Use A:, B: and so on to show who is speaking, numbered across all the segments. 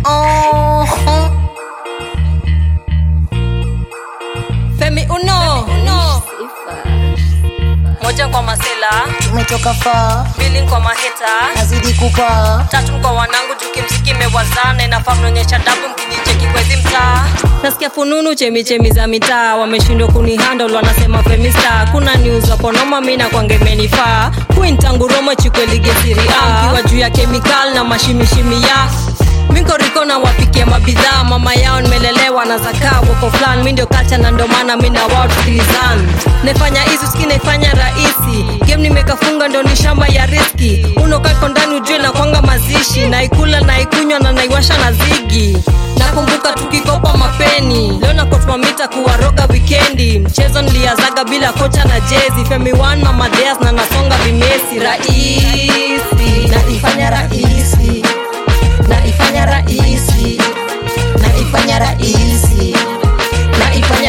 A: Oh,
B: Femi Uno, Uno. Moja kwa masela,
A: tumetoka far,
B: mbili kwa maheta,
A: nazidi kupa
B: tatu kwa wanangu juu kimziki imewazana inafaa mnaonyesha dabu mkinicheki kwezi mtaa nasikia fununu chemichemi za mitaa wameshindwa kunihandle wanasema femista kuna news waponoma mi nakwangemenifaa kuintanguroma chikweligesiriaa kiwa juu ya kemikal na mashimishimi ya mikoriko na wapikia mabidhaa mama yao nimelelewa na zakaa woko flan mi ndio kacha na ndo maana mi na wao tusikilizan naifanya hizi ski naifanya rahisi game nimekafunga ndo ni shamba ya riski unokako ndani ujue na kwanga mazishi naikula naikunywa na naiwasha na zigi nakumbuka tukikopa mapeni leo nakotmamita kuwaroga wikendi mchezo niliazaga bila kocha na jezi femi one mama Deas na nasonga vimesi rahisi naifanya rahisi naifanya rahisi naifanya rahisi naifanya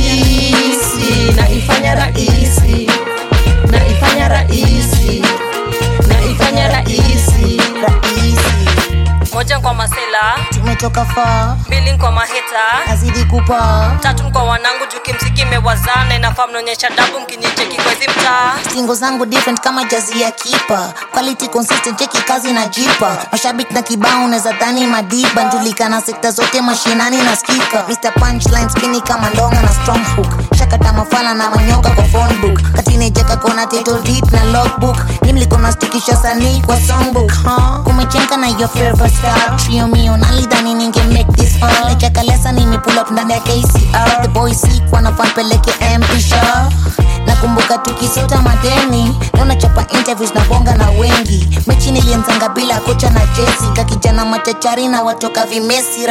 B: rahisi naifanya rahisi naifanya rahisi naifanya rahisi
A: rahisi,
B: moja kwa masela
A: tumetoka far,
B: mbili kwa maheta
A: nazidi kupa
B: tatu kwa wanangu juu kimziki imewazana inafaa mnaonyesha dabu mkinicheki kwezi mtaa
A: singo zangu different kama jazi ya kipa quality consistent cheki kazi na jipa mashabiki na kibao unaweza dhani madiba njulikana sekta zote mashinani na skika Mr. Punchline spini kama ndonga na strong hook shakata mafala na manyoka kwa phone book katinejeka kona title deep na logbook nimlikona stikisha sanii kwa songbook huh? kumechenka na your favorite star trio mio nalidhani ninge make this fun lechakalesa nimepull up ndani ya KCR the boys sick wanafan peleke MP show nakumbuka tukisota madeni naonachapa interviews na bonga na wengi mechi nilianzanga bila kocha na jesi kakijana machachari na watoka vimesi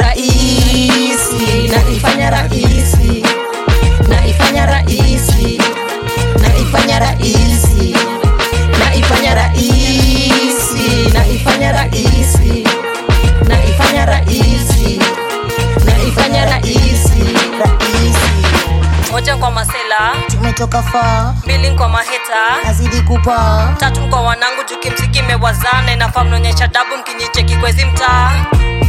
A: rahisi naifanya rahisi naifanya rahisi naifanya rahisi naifanya rahisi naifanya rahisi naifanya rahisi naifanya rahisi rahisi
B: moja kwa masela
A: tumetoka far
B: mbili kwa maheta
A: nazidi kupa
B: tatu kwa wanangu juu kimziki imewazana inafaa mnaonyesha dabu mkinicheki kwezi mtaa